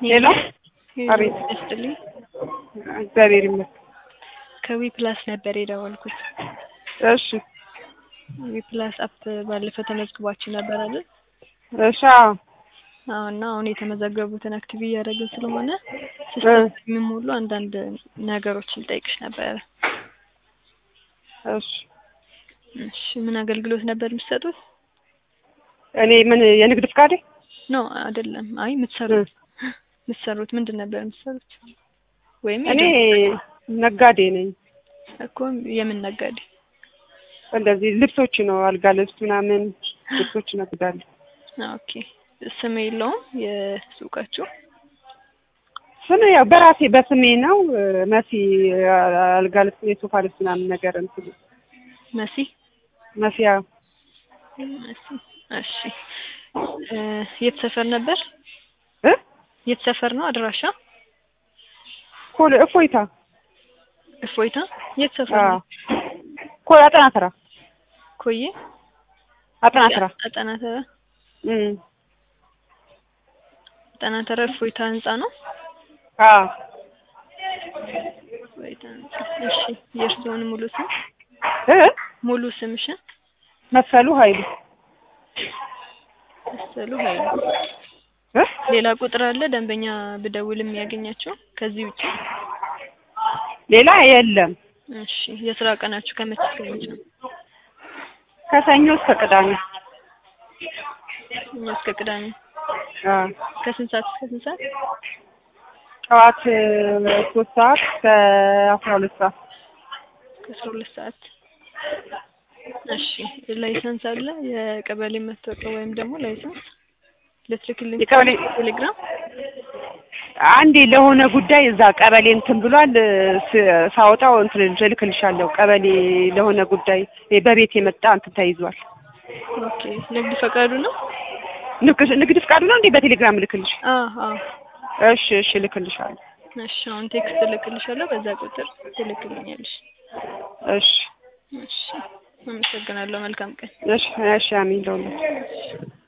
ሄሎ አቤት። ይስጥልኝ። እግዚአብሔር ይመስገን። ከዊ ፕላስ ነበር የደወልኩት። እሺ ዊ ፕላስ አፕ ባለፈው ተመዝግባችሁ ነበር አይደል? እሺ አዎ አዎ። እና አሁን የተመዘገቡትን አክቲቭ እያደረግን ስለሆነ ሲስተም የሚሞሉ አንዳንድ ነገሮችን ልጠይቅሽ ነበረ። እሺ እሺ ምን አገልግሎት ነበር የምትሰጡት? እኔ ምን የንግድ ፍቃዴ ኖ አይደለም። አይ የምትሰሩት የምትሰሩት ምንድን ነበር የምትሰሩት? ወይም እኔ ነጋዴ ነኝ። እኮ የምን ነጋዴ? እንደዚህ ልብሶች ነው አልጋ ልብስ ምናምን ልብሶች እነግዳለሁ። ኦኬ ስም የለውም የሱቃችሁ? ስም ያው በራሴ በስሜ ነው። መሲ አልጋ ልብስ የሶፋ ልብስ ምናምን ነገር እንትን መሲ መሲያ መሲ። እሺ እ የት ሰፈር ነበር? እ የት ሰፈር ነው አድራሻ? ኮል እፎይታ እፎይታ የት ሰፈር አዎ ነው? ኮል አጠና ተራ ኮዬ አጠና ተራ አጠና ተራ እም አጠና ተራ እፎይታ ህንጻ ነው። አዎ እፎይታ ህንጻ። እሺ የእርስዎን ሙሉ ስም እ ሙሉ ስምሽን? መሰሉ ኃይሉ መሰሉ ኃይሉ። እ ሌላ ቁጥር አለ ደንበኛ ብደውል የሚያገኛቸው ከዚህ ውጪ? ሌላ የለም። እሺ የስራ ቀናችሁ ከመቼ እስከ መቼ ነው? ከሰኞ እስከ ቅዳሜ ሰኞ እስከ ቅዳሜ። አዎ ከስንት ሰዓት እስከ ስንት ሰዓት? ጠዋት ሶስት ሰዓት እስከ አስራ ሁለት ሰዓት ከአስራ ሁለት ሰዓት። እሺ ላይሰንስ አለ የቀበሌ መታወቂያ ወይም ደግሞ ላይሰንስ ልትልክልኝ የቀበሌ ቴሌግራም? አንዴ ለሆነ ጉዳይ እዛ ቀበሌ እንትን ብሏል ስ- ሳወጣው እንትን እልክልሻለሁ። ቀበሌ ለሆነ ጉዳይ በቤት የመጣ እንትን ተይዟል። ኦኬ ንግድ ፈቃዱ ነው? ንግድ ንግድ ፍቃዱ ነው እንዴ? በቴሌግራም እልክልሽ። አዎ አዎ። እሺ እሺ እልክልሻለሁ። እሺ አሁን ቴክስት እልክልሻለሁ በዛ ቁጥር ትልክልኛለሽ። እሺ እሺ አመሰግናለሁ። መልካም ቀን። እሺ እሺ አሜን ለሁላችሁ።